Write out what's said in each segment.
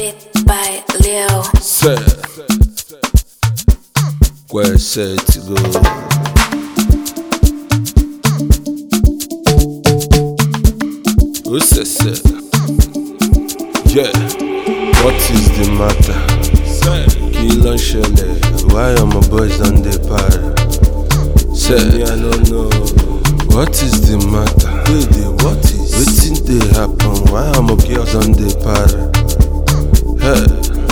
Beat by Leo. Set. Where set to go. Who's that set? Yeah. What is the matter? Kí ló ń ṣẹlẹ̀? Why are my boys on the par? Set. I don't know. What is the matter? Baby, what is? Wetin dey happen? Why are my girls on the par? Hey.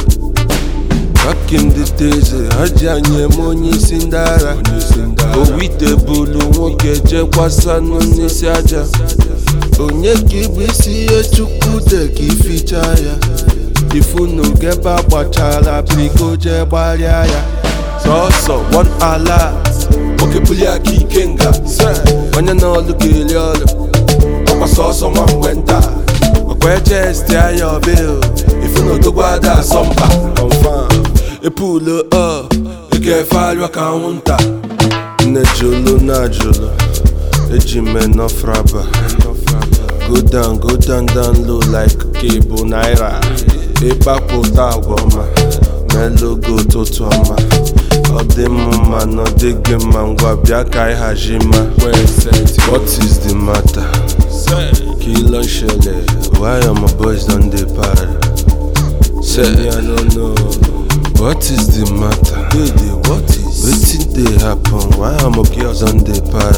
Back in the days, hajji anyị eme onye isi ndị agha Owite bulu nwoke jekwasanụ n'isi aja Onye ka ịbụ isi ihe chukwu de ka ificha ya Ifunu gebe agbachara biko jee gbarịa ya Sọsọ one alert Nwoke bulie aka ike nga Onye n'ọlụ ga-eri ọlụ Ọkwa sọsọ nwa mgbe nta Ọkwa eje esti anya ọbil Ifunu odogwu ada asọmpa Confirm Epulo ọ Ekefe arịọ ka anwụnta Nne jolo na jolo Eji me nọfraba Go down, go down, down low like cable naira Ịkpapụta agwa ọma Melogo ụtụtụ ọma Ọ dị m mma na ọ dịghị mma ngwa bịa ka anyị haji ma What is the matter? Kí ló ń ṣẹlẹ̀? Why are my boys on the par? Say, I don't know. What is the matter? Baby, what is? Wetin dey happen? Why are my girls on the par?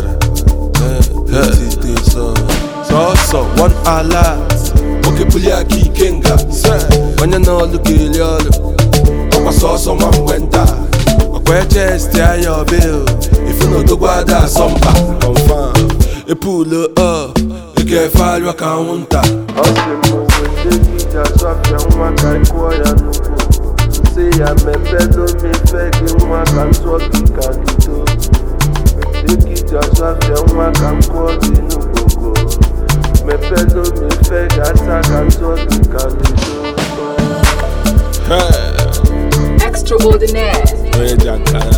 Wetin dey so? Sọsọ one alert. Nwoke bulie aka ike nga. Onye n'ọlụ ga-eri ọlụ. Ọkwa sọsọ nwa mgbe nta. Ọkwa eje esti anya ọbil. Ifu na odogwu ada asọmpa. Confirm. Epulo ọ. Ekefe arịọ ka anwụnta. Ọ sị m wete gị asụ afịa nwa ka ị kụọ ya n'ugbo nsị ya mepelu m ife gị nwa ka m tụọ gị ka gị too wete gị asụ afịa nwa ka m kụọ gị n'ugbogo mepelu m ife gị asa ka m tụọ gị ka gị too Hey. Extraordinaire. Onye ji akara